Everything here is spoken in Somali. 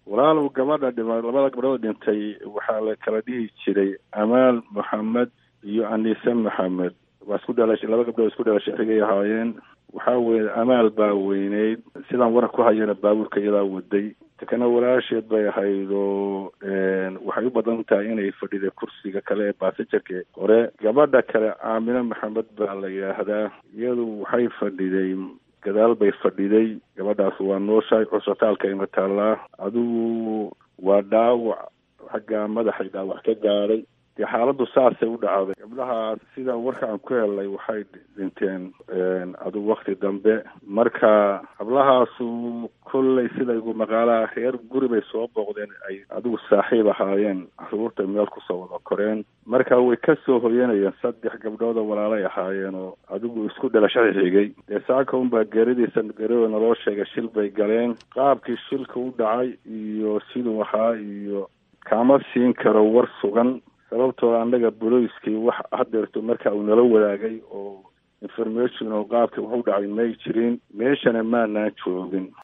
walaalow gabadha dhima labada gabdhood dhintay waxaa la kala dhihi jiray amaal maxamed iyo anise maxamed waa isku dhalashay laba gabdhood isku dhalashay xigay ahaayeen waxaa weye amaal baa weyneyd sidaan waran ku hayana baabuurka iyadaa waday takana walaasheed bay ahayd oo waxay u badan tahay inay fadhiday kursiga kale ee baasajarka hore gabadha kale aamine maxamed baa la yidhaahdaa iyadu waxay fadhiday gadaal bay fadhiday gabadhaas waa nooshahay cusbitaalka ima taallaa adigu waa dhaawac xagga madaxay dhaawac ka gaadhay dee xaaladdu saasay u dhacday gabdhahaas sida warka aan ku helnay waxay dhinteen adigu wakti dambe marka hablahaasu kolley sida igu maqaalaha reer guri bay soo booqdeen ay adigu saaxiib ahaayeen caruurta meel kusoo wada koreen marka way ka soo hoyanayeen saddex gabdhood oo walaalay ahaayeen oo adigu isku dhalashada xigay dee saaka unbaa geeridiisa geeridooda naloo sheegay shil bay galeen qaabkii shilka u dhacay iyo siduu ahaa iyo kama siin karo war sugan sababtoo annaga boloiskii wax hadeerto marka uu nala wadaagay oo information oo qaabka wuxu dhacay may jirin meeshana maanaan joogin